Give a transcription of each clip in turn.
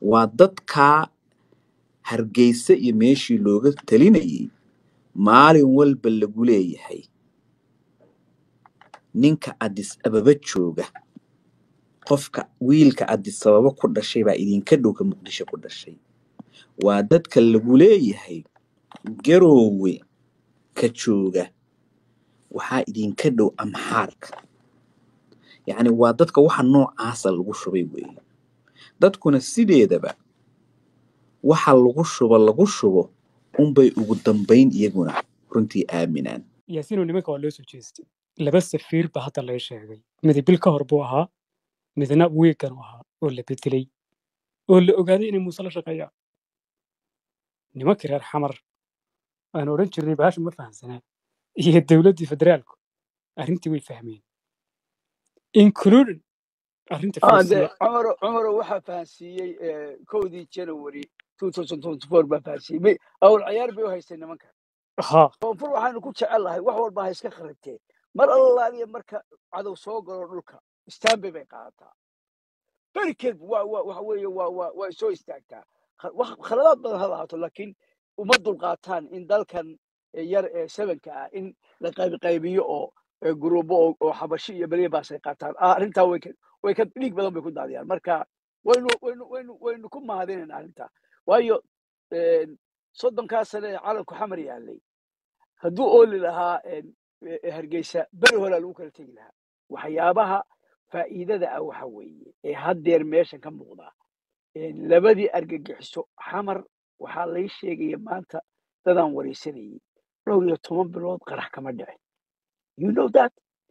waa dadkaa hargeysa iyo meeshii looga talinayay maalin walba lagu leeyahay ninka addis ababa jooga qofka wiilka addis ababa ku dhashay baa idinka dhow ka muqdisho ku dhashay waa dadka lagu leeyahay garoowe ka jooga waxaa idinka dhow amxaarka yacni waa dadka waxa noocaasa lagu shubay weeye dadkuna sideedaba waxa lagu shubo lagu shubo unbay ugu dambayn iyaguna runtii aaminaan yaasiinoo nimanka waa loo soo jeestay laba safiir baa hadda laga sheegay midi bil ka hor buu ahaa midna wiigan u ahaa oo la bedelay oo la ogaaday inay muuse la shaqeeyaan nimankii reer xamar aan odhan jirnay baasha ma fahamsanaa iyo dowladdii federaalku arrintii way fahmeen including arrinta اه farsiya ده عمر عمر waxaa fahansiiyey eh, kowdii January 2024 baa fahansiiyey May- awl ciyaar bay u haysteen nimanka haa koonfur waxaanu ku jecelahay wax walba ha iska kharibtee mar allaaliya marka cadow soo galo dhulka istaanbay bay qaadataa berikeed waa waa waxa weeye waa waa way soo istaagtaa Kha- wax- khaladaad badan ha lahaato laakiin uma dulqaataan in dalkan eh, yar ee sevenka ah in la qaybqaybiyo oo eh, guruubo oo oo xabashi iyo beriyabaas ay qaataan ah arrintaa way ka way ka dhiig badan bay ku daadiyaan marka waynu waynu waynu waynu ku mahadinayna arrintaa waayo eh, soddonkaa sane ee calanku xamar yaalay hadduu ooli lahaa een, e- e- hargeysa beri horaa lagu kala tegi lahaa waxyaabaha faa'iidada ah waxa weeye ee haddeer meeshan ka muuqda een, labadii argagixiso xamar waxaa lay sheegaya maanta dadaan wareysanayay dhowr iyo toban bilood qarax kama dhicin you know that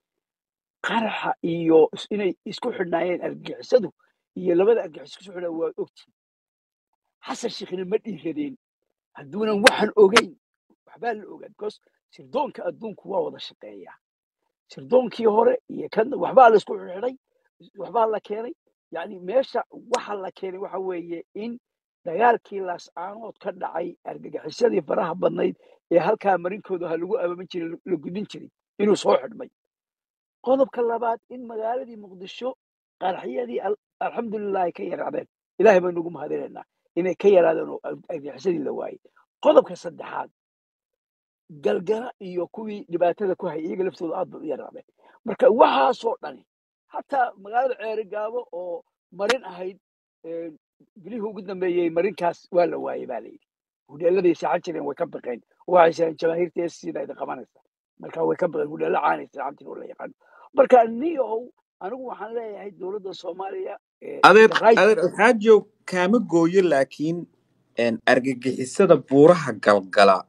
qaraxa iyo is- inay isku xidhnaayeen argagixisadu iyo labada argagixis isku xidhnaa waa ogtiin xasan sheekhina ma dhiiradeen hadduunan waxan ogeyn waxbaa la ogaa because sirdoonka adduunku waa wada shaqeeyaa sirdoonkii hore iyo kan waxbaa la isku xidhay waxbaa la keenay yani meesha waxa la keenay waxa weeye in dagaalkii laascaanood ka dhacay argagixisyadii faraha badnayd ee halkaa marinkooda ha lagu ababan jiray la gudin jiray inuu soo xidhmay qodobka labaad in magaaladii muqdisho qaraxyadii al- alxamdulilah ay ka yaraadeen ilaahay baynu ugu mahadinaynaa inay ka yaraadeen oo argagixisadii la waayey qodobka saddexaad galgala iyo kuwii dhibaatada ku hayay iyaga laftooda aad bay u yaraadeen marka waxaasoo dhani hataa magaalada ceeri gaabo oo marin ahayd eh, bilihii ugu dambeeyey marinkaas waa la waayey baa layidhi hudheeladay saacan jireen way ka baqeen waxay saheen jamaahiirta sida idin qabanaysa marka way ka baqeen hudheelo caanaysa camtin oo la yaqaano marka niyow anigu waxaan leeyahay dowladda soomaaliya eh, adeer the right adeer alxaajow kaama gooyo laakiin een, argagixisada buuraha galgala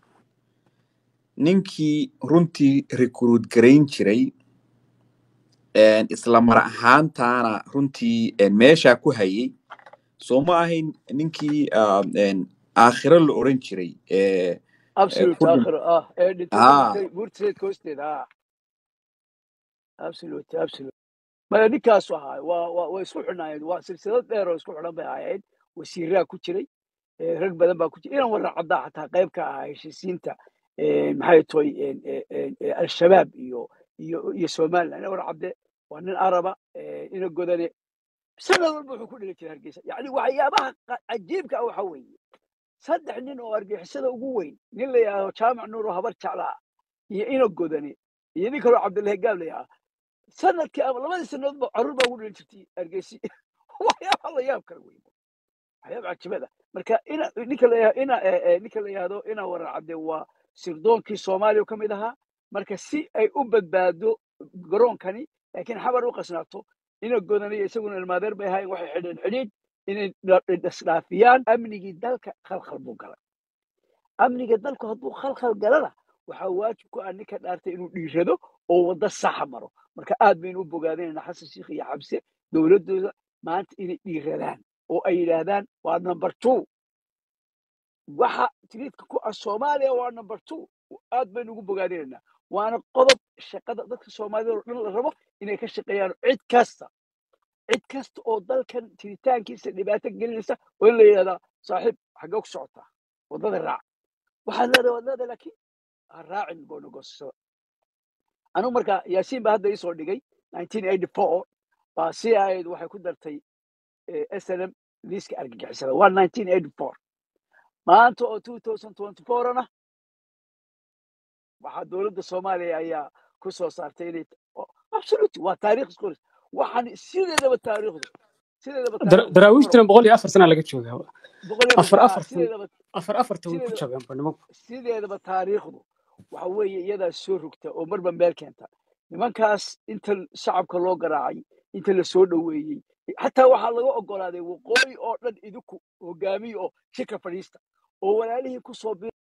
ninkii runtii recruit garayn jiray een, isla mar ahaantaana runtii een, meeshaa ku hayay soo ma ahayn ninkii ah, een, aakhiro la oran jiray ee ee absolute ku dhin aakhiro ah ee dhintay haa dhintay buurtiseedka hoosteeda ah absolute absolute maya ninkaasu ahaa waa waa way isku xidhnaayeen waa silsilad dheer oo isku xidhan bay ahaayeen wasiiraa ku jiray eh, rag badan baa ku jiray inan warar caddaa xataa qayb ka ahaa heshiisiinta eh, maxay toy al-shabaab iyo iyo iyo somaliland inan warar cadde waa nin araba eh, ina godane sanad walba wuxuu ku dhili jiray hargeysa yacni waxyaabaha qa- cajiibka ah waxa weeye saddex nin oo argixisada ugu weyn nin la yidhaahdo jaamac nuur oo habar jeclaa iyo ina godane iyo nin kaloo cabdillahi gaab la yidhaahdo sanadkii ama labadii sanadoodba carruur baa ugu dhalin jirtay hargeysi waxyaaba la yaab kala wey waxyaaba cajibada marka ina ninka la yidhaahdo ina eh, eh, ninka la yidhaahdo ina warar cadde waa sirdoonkii soomaaliya ka mid ahaa marka si ay u badbaado garoonkani laakiin xabar u qasnaato ina godanayo isaguna ilmaadeer bay ahaayeen waxay xidheen xidhiidh inay dha- isdhaafiyaan amnigii dalka khalkhal buu galay amniga dalku hadduu khalkhal galana waxaa waajib ku ah ninka dhaartay inuu dhiirado oo waddo saxa maro marka aad baynu u bogaadinaynaa xasan sheikh iyo xabse dowladdooda maanta inay dhiiradaan oo ay yidhaahdaan waa number two waxa tiriidka ku ah soomaaliya waa number two aad baynu ugu bogaadinaynaa waana qodob shaqada dadka soomaalida oo dhan la rabo inay ka shaqeeyaan cid kasta cid kasta oo dalkan jiritaankiisa dhibaato gelinaysa oo in la yidhahdaa saaxiib xaggee ku socotaa waddada raac waxaad leedahay waad leedahay laakiin ha raacin goonagosashada anigu marka yaasiin baa hadda iisoo dhigay 1984 baa si ahayd waxay ku dartay eh, snm liiska argagixisada waa 1984 maanta oo 2024 na waxaa dowladda soomaaliya ayaa ku soo saartay inay absolute waa taariikh isku qoris waxaan sideedaba taariikhdu sideedaba Dar- taariikhdu daraawiishtina boqol iyo afar sana laga joogaa boqol iyo afar ah, afartan sideedaba afar afartan way ku sideedaba jabeenba nimanku sideedaba taariikhdu waxa weeye iyadaa soo rogta oo marba meel keenta nimankaas inta shacabka loo garaacay inta la soo dhoweeyey xataa waxaa laga ogolaaday waqooyi oo dhan idinku hogaamiya oo shirka fadhiista oo walaalihii ku soo bir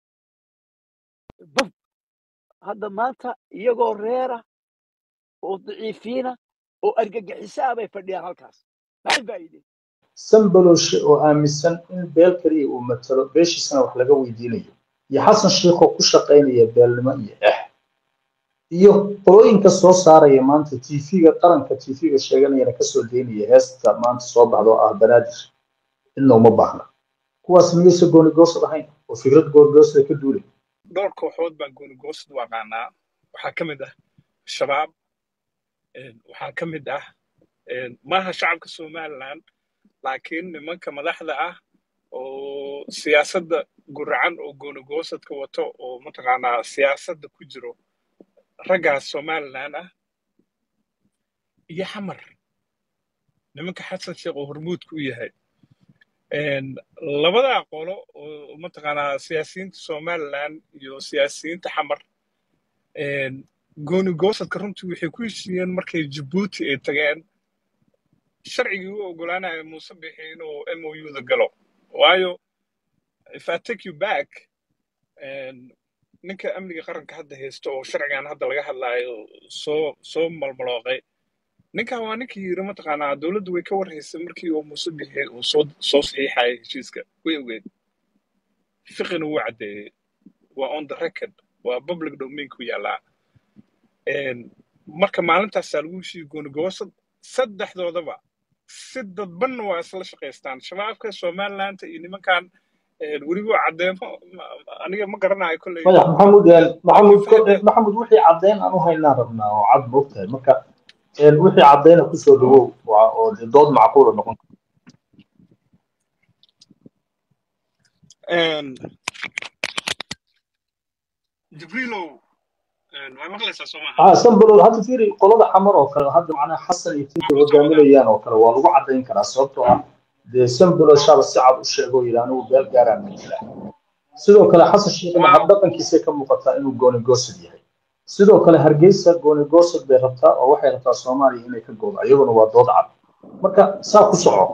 bab hadda maanta iyagoo reera oo daciifiina oo argagixiso ah bay fadhiyaan halkaas maxay faa'iideen sanbaloshe oo aaminsan in beel kaliya uu matalo beeshiisana wax laga weydiinayo iyo xasan sheikoo ku shaqaynaya beelnimo iyo ex iyo qolooyinka soo saaraya maanta tv-ga qaranka tv-ga sheeganayana kasoo daynaya heesta maanta soo baxda oo ah banaadir cidna uma baahna kuwaas miyaysa goonigoosad ahayn oo fikrad goonigoosada ka duulay dhowr kooxood baa goonigoosad u aqaanaa waxaa ka mid ah shabaab een, waxaa ka mid ah een, maaha shacabka somaliland laakiin nimanka madaxda ah oo siyaasadda guracan oo goonigoosadka wato oo mataqaanaa siyaasadda ku jiro raggaas somaliland ah iyo xamar nimanka xasan sheekh oo hormuudka u yahay Een, labadaa qolo oo mataqaanaa siyaasiyiinta somaliland iyo siyaasiyiinta xamar een, goonigoosadka runtii waxay ku heshiiyeen markay jabuuti ay tageen sharcigii u ogolaanaya muuse bixi inuu mou da galo waayo if i take you back een, ninka amniga qaranka hadda haysto oo sharcigan hadda laga hadlaayo soo soo malmalooqay ninkan waa ninkii yiri mataqaanaa dowladdu way ka warhaysay markii uu muuse bixi uu soo soo saxiixayay heshiiska way ogeed fiqina wuu caddeeyey waa on the record waa public domain ku yaallaa Een, marka maalintaasaa lagu heshiiyey goonigoosad saddexdoodaba si dadbanna waa isla shaqaystaan shabaabka somaliland iyo nimankan een, weliba caddeemo ma- aniga ma garanayo kolley madax maxamuud een, maxamuud ko- fahmi een, maxamuud wixii caddeyn aan u haynaan rabnaa oo cad moogtahay marka een, wixii caddeyna kusoo dhawow waa oo dee dood macquula noqon Een, jibriilow een, waa maqlaysaa soo maaha ah sanbalood hadda fiiri qolada xamar oo kale hadda macnaha xasan iyo waa tinta ku soo wadaa hogaaminayaan oo kale waa lagu caddayn karaa sababtoo ah dee sanbalood shaba si cad u sheego yidhi anigu beel gaaraan matala sidoo kale xasan sheekhna waaw habdhaqankiisay ka muuqataa inuu goonigoosad yahay sidoo kale hargeysa goonigoosad bay rabtaa oo waxay rabtaa soomaaliya inay ka goodo iyaguna waa dood cad marka saa ku soco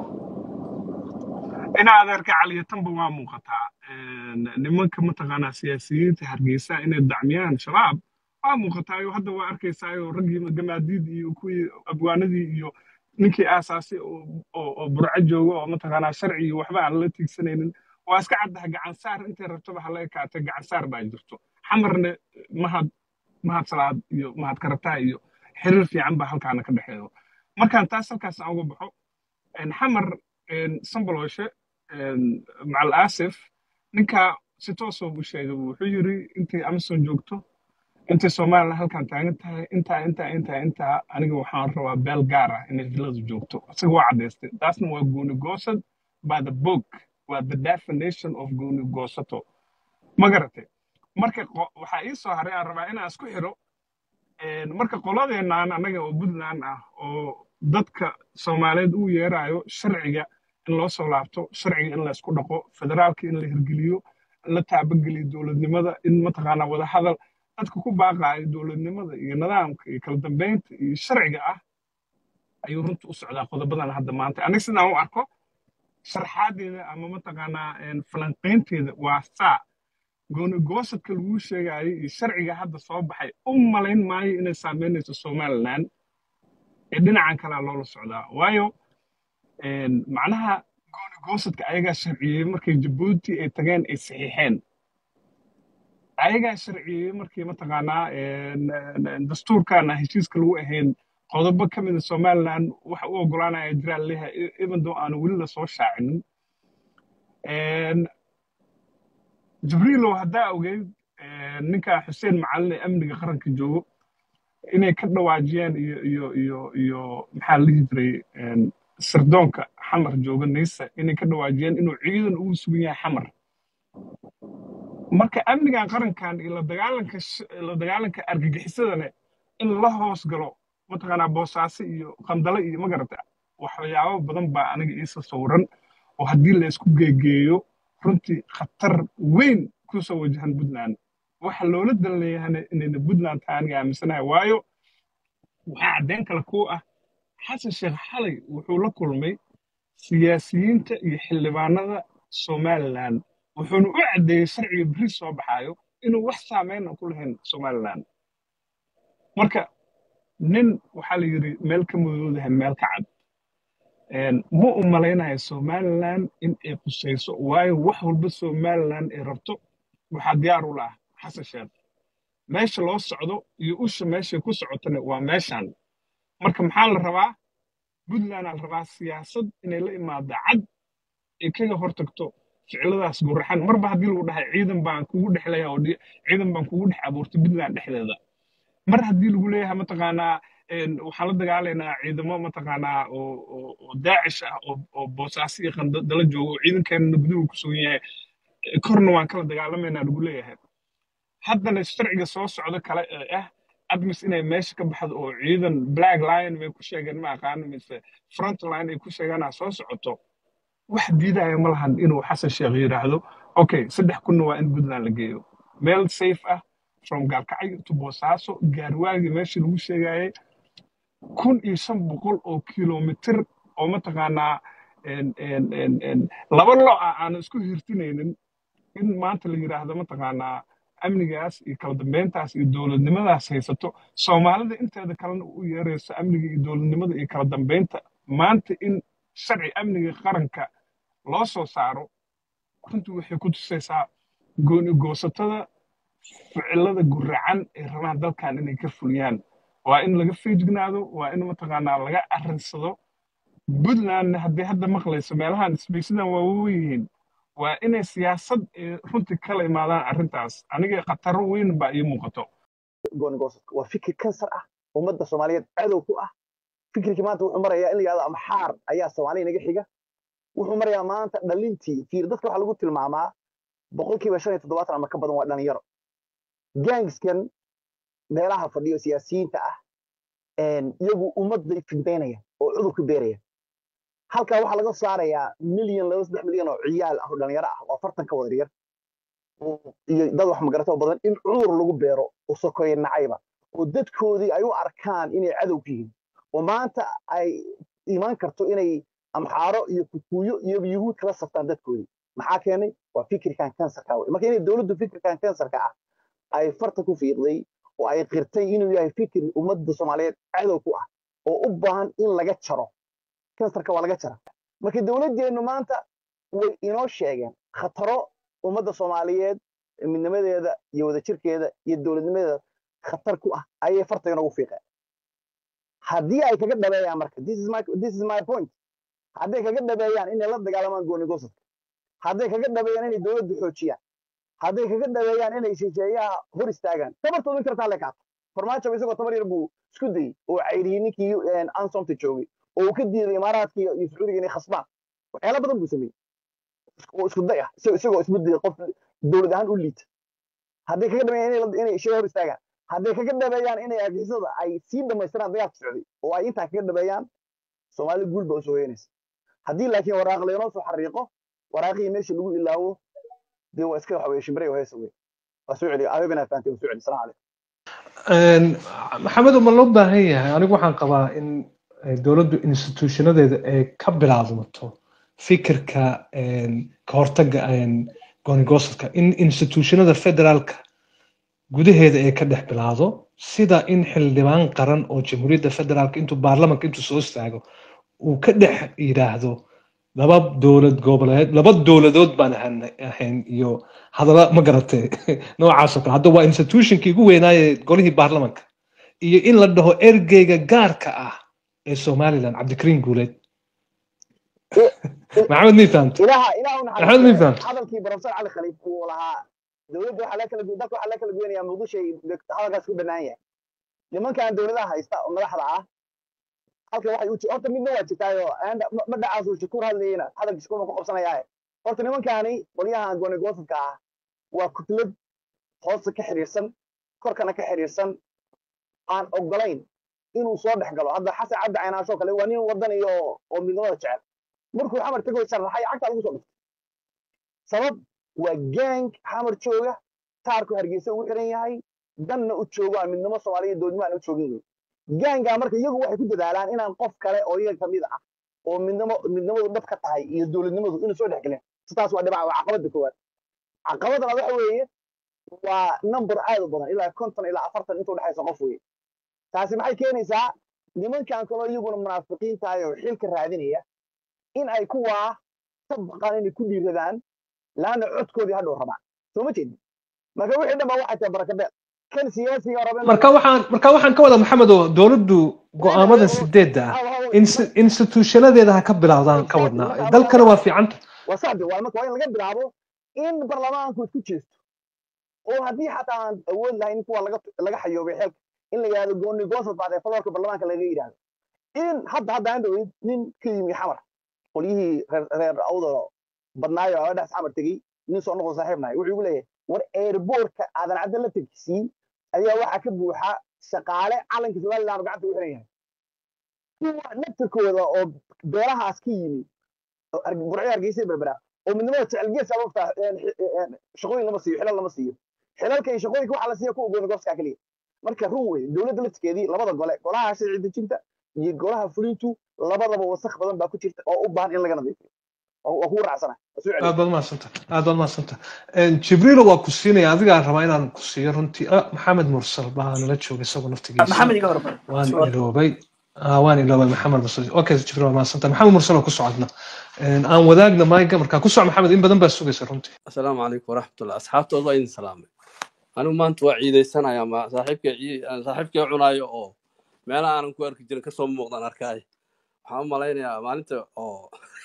ina adeerka caliyatanba waa muuqataa Een, nimanka mataqaanaa siyaasiyiinta hargeysa inay dacmiyaan shabaab waa muuqataa oo hadda waa arkaysaayo raggii gamaadiid iyo kuwii abwaanadii iyo ninkii aasaasay oo oo- oo burco jooga oo mataqaanaa sharci iyo waxba aan la tiigsanaynin waa iska caddaha gacansaar intay rabtaba hala ekaatay gacansaar baa jirto xamarna mahad mahad salaad iyo mahad karataa iyo xiriir fiican baa halkaana ka dhexeeyo markaan taas halkaas aan uga baxo een, xamar een, sambalooshe een, macal aasif ninka si toos oo u sheegay wuxuu yiri intay amazon joogto intay somaliland halkan taagan tahay intaa intaa intaa intaa aniga waxaan rabaa beel gaar ah inay villadu joogto isaga waa caddaystay taasna waa gooni goosad by the book waa the definition of gooni goosato ma garatay marka qo- waxaa ii soo haray aan rabaa inaan isku xiro een, marka qoladeenaan annaga oo puntland ah oo dadka soomaaliyeed uu yeerayo sharciga in loo soo laabto sharciga in la isku dhaqo federaalka in la hirgeliyo in la taabageliyo dowladnimada in mataqaanaa wadahadal dadka ku baaqaayo dowladnimada iyo nidaamka iyo kala dambeynta iyo sharciga ah ayuu runta u socdaa qodobadan hadda maanta aniga sidaan u arko sharxaadeeda ama mataqaanaa een, falanqaynteeda waa saa gooni goosadka lagu sheegayo iyo sharciga hadda soo baxay u malayn maayo inay saameynayso somaliland ee dhinacan kalea loola socdaa waayo een, macnaha gooni goosadka ayagaa sharciyey markay jabuuti ay tageen ay saxiixeen ayagaa sharciyey markii mataqaanaa een, een, dastuurkaana heshiiska lagu ahayn qodobo ka mida somaliland waxa u ogolaanaya jiraan leeyahay even though aanu weli lasoo shaacinin Een, jibriilow haddaa ogeyd een, ninka xuseen macalin ee amniga qaranka joogo inay ka dhawaajiyeen iyo iyo iyo iyo maxaa la dhihi jiray een, sirdoonka xamar jooga naysa inay ka dhawaajiyeen inuu ciidan ugu sugan yahay xamar marka amnigan qarankan iyo la dagaalanka sh- la dagaalanka argagixisadane in la hoos galo mataqaanaa boosaaso iyo qandale iyo magarata waxyaabo badan baa aniga iisa sawiran oo haddii la isku geegeeyo runtii khatar weyn kusoo wajahan puntland waxa loola dan leeyahana inayna puntland tahay aniga aaminsanahay waayo waxaa caddeyn kale ku ah xasan sheekh xalay wuxuu la kulmay siyaasiyiinta iyo xildhibaanada somalilan wuxuuna u caddeeyey sharciga beri soo baxaayo inuu wax saameyn aan ku lahayn somalilan marka nin waxaa la yidhi meel ka mudoodahay meel ka cad Een, ma u malaynayo somalilan in ay qusayso waayo wax walba somalilan ay rabto waxaa diyaar u laah xasan sheekh meesha loo socdo iyo usha meeshay ku socotana waa meeshan marka maxaa la rabaa puntland aa la rabaa siyaasad inay la imaado cad ay kaga hortagto ficiladaas guraxan marba haddii lagu dhahay ciidan baan kugu dhexlaya oo di- ciidan baan kugu dhex abuurtay puntland dhexdeeda mar haddii lagu leeyahay mataqaanaa een, waxaan la dagaalaynaa ciidamo mataqaanaa oo oo- oo daacish ah oo oo boosaaso iyo qandala jooga oo ciidankeenana guduhu ku sugan yahay korna waan kala dagaalamaynaa lagu leeyahay haddana sharciga soo socda kale ee ah admis inay meesha ka baxdo oo ciidan black line may ku sheegeen ma aqaano mise front line ay ku sheegaanaa soo socoto wax diidaya ma lahan inuu xasan sheekh yidhaahdo okay saddex kunna waa in puntland la geeyo meel safe ah from gaalkacyo to boosaaso gaarwaagii meeshii lagu sheegayay kun iyo shan boqol oo kilomitir oo mataqaanaa een- een- een- een laba lo ah aan isku hirtinaynin in maanta la yidhaahdo mataqaanaa amnigaas iyo kala dambeyntaas iyo dowladnimadaas haysato soomaalida inteeda kalena u yeerayso amniga iyo dowladnimada iyo kala dambeynta maanta in sharci amniga qaranka loo soo saaro runtii waxay ku tusaysaa gooni goosatada ficilada guracan ay rabaan dalkan inay ka fuliyaan waa in laga feejignaado waa in mataqaanaa laga arrinsado puntlandna haddii hadda maqlayso meelahan isbaysidan waa waaweyihiin waa inay siyaasad eh, runtii kala imaadaan arrintaas aniga khataro weyn baa ii muuqato gooni goosadka waa fikir kansar ah ummadda soomaaliyeed cadow ku ah fikirkii maanta wuxuu marayaa in la yidhahdo amxaar ayaa soomaaliya naga xiga wuxuu marayaa maanta dhalintii fiir dadka waxaa lagu tilmaamaa boqolkiiba shan iyo toddobaatan ama ka badan waa dhalinyaro gangskan meelaha fadhiyo siyaasiyiinta ah een, iyagu ummadday figdaynayaan oo cudur ku beerayaan halkaa waxaa laga saarayaa milyan laba saddex milyan oo ciyaal ah oo dhalinyaro ah oo afartan ka wada yar oo- iyo dad wax magarata oo badan in cudur lagu beero oo sokoye nacayba oo dadkoodii ay u arkaan inay cadow ku yihiin oo maanta ay imaan karto inay amxaaro iyo kukuyo iyo yuhuud kala saftaan dadkoodii maxaa keenay waa fikirkan kansarka wey marka inay dowladdu fikirkan kansarka ah ay farta ku fiiqday oo ay qirtay inuu yahay fikir ummadda soomaaliyeed cadow ku ah oo u baahan in laga jaro kansarka waa laga jara marka dowladdeennu maanta way inoo sheegeen khataro ummadda soomaaliyeed midnimadeeda iyo wadajirkeeda iyo dowladnimadeeda khatar ku ah ayay farta inoogu fiiqeen haddii ay kaga dhabeeyaan marka this is my, this is my point hadday kaga dhabeeyaan inay la dagaalamaan gooni goosadka hadday kaga dhabeeyaan inay dowladdu xoojiyaan hadday kaga dhabeeyaan inay shisheeyaha hor istaagaan tabartoodu in kartaa lekaato farmaajo isagoo tabar yar buu isku dayey oo cayriyey ninkii ansomta joogay oo uu ka diiday imaaraadka iyo iyo sacuudiga inay khasbaan waxyaala badan buu sameeyey oo isku day ah isagoo isagoo isku dayay qof dowlad ahaan u liita hadday kaga dhabeeyaan inay la- inay shay hor istaagaan hadday kaga dhabeeyaan inay argixisada ay sii dhammaystiraan dagaalka socday oo ay intaa kaga dhabeeyaan soomaalida guul baa usoo hoyanaysa haddii laakiin waraaq laynoo soo xariiqo waraaqihii meesha lagu ilaawo dee waa iska waxa weye shimbiray oo heesa wey waa soo celiya abeebinaa fahanteen waa soo celiya salaam calaykum Een, maxamed ma loo baahan yahay anigu waxaan qabaa in eh, dowladdu institutionadeeda ay ka bilaabmato fikirka een, ka hortagga een, gooni-goosadka in institutionada federaalka gudaheeda ay ka dhex bilaado sida in xildhibaan qaran oo jamhuuriyadda federaalka intuu baarlamanka intuu soo istaago uu ka dhex yidhaahdo laba dowlad goboleed laba dowladood baan ahan- ahayn iyo hadalla ma garatay noocaas oo kale hadda waa institutionkii ugu weynaaye golihii baarlamanka iyo in la dhaho ergeyga gaarka ah ee somaliland cabdikariin guuleed maxamed mii fahamta ilaha ilaha u maxamed mii naxariisto fahamta hadalkii professor cali khaliif uu lahaa dowladda waxaa laga kala gu- dalka waxaa laga kala goynayaa muqdisho ay hadalkaas ku bannaan yahay nimankan dowladaha haysta oo madaxda ah halka waxay u ji- horta midna waa jirtaayo aanda- ma ma dhacaasuu shakuur hadlayena hadalka shakuur ma ku qabsanayaaye horta nimankaani qolyahan goonigosadka ah waa kutlad hoosta ka xiriirsan korkana ka xiriirsan aan ogolayn inuu soo dhex galo hadda xasan cabdi caynaasho kale waa nin wadan iyo oo midnimada jecel markuu xamar tago sharaxay cagta lagu soo dhuftay sabab waa gang xamar jooga taarku hargeysa ugu xiran yahay danna u joogo aan midnimo soomaaliya doodnimo aan u joogin wey gaangaa marka iyagu waxay ku dadaalaan inaan qof kale oo iyaga kamid ah oo midnimo midnimadu dhab ka tahay iyo dowladnimadu inuu soo dhex gelin sidaas waa dhibac waa caqabada koowaad caqabada labaad waxa weeye waa number aad u badan ilaa konton ilaa afartan inta udhexaysa qof weye taasi maxay keenaysaa nimankan kaloo iyaguna munaafiqiin tahay oo xilka raadinaya in ay kuwaa ka baqaan inay ku dhiiradaan laana codkoodii hadhow rabaan soo ma jeedin marka wixii dhan ba waxay tahay barakabeel kan siyaasiga raba inuu marka waxaan marka waxaan ka wada maxamed oo dowladdu go'aamada sideedda ah ins- institutionadeeda ha ka bilowdaan ka wadnaa dalkana waa fiicanta waa saxbi waa marka waa in laga bilaabo in baarlamaanku isku jeesto oo haddii xataa aan awood lahayn in kuwa laga laga xayoobay xeelka in la yidhahdo gooni goosad baad ee faloorka baarlamaanka laga yidhahdo in hadda hadda aan dhaweyd nin ka yimi xamar qolyihii reer reer awda badnaayo oo dhex xamar tegey nin soo noqdo saaxiib nahay wuxuu igu leeyahay war airbortka aadan cadde la tegsiin ayaa waxaa ka buuxa shaqaale calanka somaliland gacanta u xiran yahay kuwa naftirkooda oo beerahaas ka yimi oo Harge- burco hargeysa berbera oo midnimada jecel gees ababta shaqooyin lama siiyo xilal lama siiyo xilalka iyo shaqooyinka waxaa la siiya kuwa goonigooskaa keliya marka run wey dowladda laftirkeedii labada gole golaha sharci dejinta iyo golaha fulintu labadaba wasakh badan baa ku jirta oo u baahan in laga nadiifiyo oo waa kugu raacsana waa soo aad celiya baad mahadsanta aad baad mahadsanta jibriilo waa ku siinaya adigaa rabaa inaan ku siiyo runtii ah, maxamed mursal baa nala jooga isagoo naftigiisa maxamed iga hormar waan iloobay Ah, waan iloobay maxamed mursal okay jibriil waa mahadsanta maxamed mursal oo ku socodna Een, aan wadaagna mayga markaa ku soc maxamed in badan baa sugaysa runtii asalaamu calaykum waraxmatullah asxaabtooda waa idin salaamay anigu maanta waa ciidaysanaya ma saaxiibkay cii- aan saaxiibkay cunaayo oo meelaha aanan ku arki jirin kasoo muuqdaan arkaayo waxaan u malaynayaa maalinta oo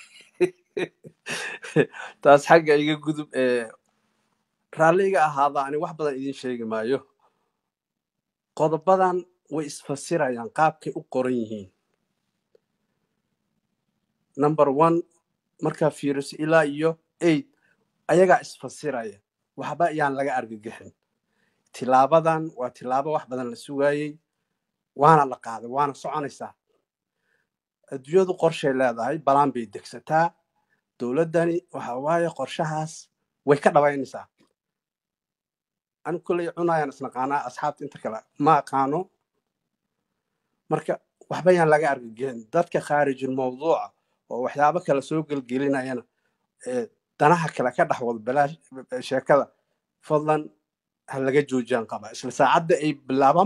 taas xagga iga gudub ee raalliga ahaada ani wax badan idin sheegi maayo qodobadan way isfasirayaan qaabkay u qoran yihiin number one markaa fiiriso ilaa iyo eight ayagaa isfasiraya waxba ayaan laga argagixin tilaabadan waa tilaabo wax badan la sugaayey waana la qaaday waana soconaysaa adduunyadu qorshay leedahay balaan bay degsataa dowladdani waxa waaye qorshahaas way ka dhabaynaysaa anigu kolley cunayaan isnaqaanaa asxaabta inta kale ma aqaano marka waxba yaan laga argagixin dadka khaarijul mawduuca oo waxyaabo kale soo gelgelinayana ee danaha kale ka dhex wada balaash sheekada fadlan ha laga joojiyaan qaba isla saacadda ay bilaabaan